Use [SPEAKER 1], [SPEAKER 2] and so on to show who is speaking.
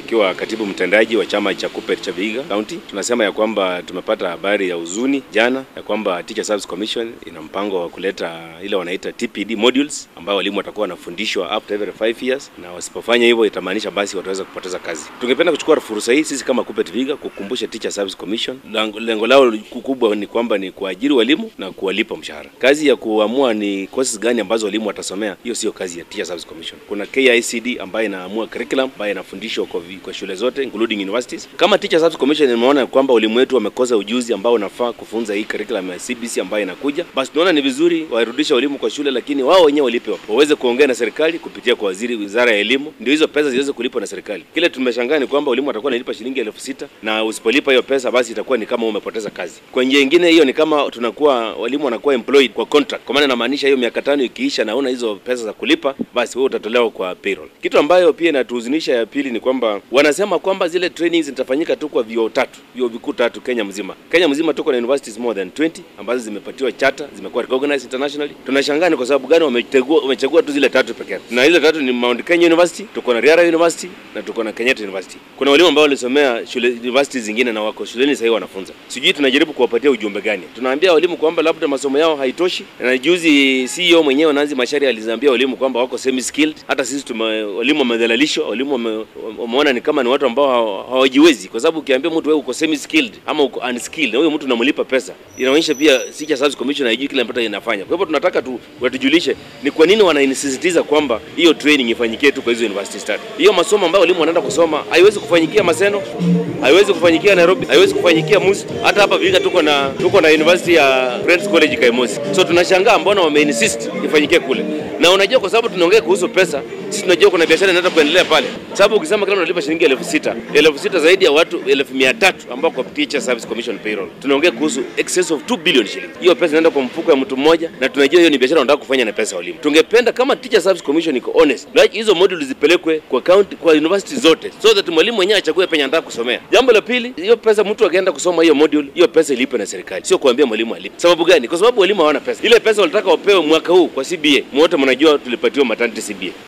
[SPEAKER 1] nikiwa katibu mtendaji wa chama cha KUPPET cha Vihiga County. Tunasema ya kwamba tumepata habari ya huzuni jana ya kwamba Teacher Service Commission ina mpango wa kuleta ile wanaita TPD modules ambayo walimu watakuwa wanafundishwa up to every 5 years, na wasipofanya hivyo itamaanisha basi wataweza kupoteza kazi. Tungependa kuchukua fursa hii sisi kama KUPPET Vihiga kukumbusha Teacher Service Commission, lengo lao kubwa ni kwamba ni kuajiri walimu na kuwalipa mshahara. Kazi ya kuamua ni courses gani ambazo walimu watasomea, hiyo sio kazi ya Teacher Service Commission. Kuna KICD ambayo inaamua curriculum ambayo inafundishwa kwa, kwa shule zote including universities. Kama Teacher Service Commission imeona kwamba walimu wetu wamekosa ujuzi ambao unafaa kufunza hii curriculum ya CBC ambayo inakuja, basi tunaona ni vizuri warudisha walimu kwa shule, lakini wao wenyewe walipe, waweze kuongea na serikali kupitia kwa waziri, wizara ya elimu, ndio hizo pesa ziweze kulipwa na serikali. Kile tumeshangaa ni kwamba walimu watakuwa wanalipa shilingi elfu sita na usipolipa hiyo pesa, basi itakuwa ni kama umepoteza kazi. Kwa njia nyingine, hiyo ni kama tunakuwa walimu wanakuwa employed kwa contract, kwa maana inamaanisha hiyo miaka tano ikiisha na una hizo pesa za kulipa, basi wewe utatolewa kwa payroll. Kitu ambayo pia inatuhuzunisha ya pili ni kwamba wanasema kwamba zile trainings zitafanyika tu kwa vyuo tatu, vyuo vikuu tatu Kenya mzima. Kenya mzima tuko na universities more than 20 ambazo zimepatiwa charter, zimekuwa recognized internationally. Tunashangaa ni kwa sababu gani wamechagua wamechagua tu zile tatu pekee yake, na ile tatu ni Mount Kenya University, tuko na Riara University na tuko na Kenyatta University. Kuna walimu ambao walisomea shule universities zingine na wako shuleni sasa wanafunza. Sijui tunajaribu kuwapatia ujumbe gani? Tunaambia walimu kwamba labda masomo yao haitoshi, na juzi CEO mwenyewe Nanzi Macharia alizaambia walimu kwamba wako semi skilled. Hata sisi tume, walimu wamedhalalishwa, walimu wameona ni kama ni watu ambao hawajiwezi, kwa sababu ukiambia mtu wewe uko semi skilled ama uko unskilled na huyo mtu unamlipa pesa, inaonyesha pia Teacher Service Commission haijui kile ambacho inafanya. Kwa hivyo tunataka tu watujulishe ni kwa nini wanaisisitiza kwamba hiyo training ifanyikie tu kwa hizo university study. Hiyo masomo ambayo walimu wanaenda kusoma haiwezi kufanyikia Maseno, haiwezi kufanyikia Nairobi, haiwezi kufanyikia Musi. Hata hapa Vihiga tuko na tuko na university ya Friends College Kaimosi. So tunashangaa mbona wameinsist ifanyikie kule. Na unajua kwa sababu tunaongea kuhusu pesa, sisi tunajua kuna biashara inaweza kuendelea pale. Sababu ukisema kama unalipa shilingi elfu sita, elfu sita zaidi ya watu elfu mia tatu ambao kwa Teacher Service Commission payroll. Tunaongea kuhusu excess of 2 billion shilingi. Hiyo pesa inaenda kwa mfuko ya mtu mmoja na tunajua hiyo ni biashara wanataka kufanya na pesa walimu. Tungependa kama Teacher Service Commission iko honest, like hizo modules zipelekwe kwa county, kwa university zote so that mwalimu mwenyewe achague penye anataka kusomea. Jambo la pili, hiyo pesa mtu akienda kusoma hiyo module, hiyo pesa ilipe na serikali, sio kuambia mwalimu alipe. Sababu gani? Kwa sababu walimu hawana pesa. Ile pesa walitaka wapewe mwaka huu kwa CBA, mwote mnajua tulipatiwa maternity CBA.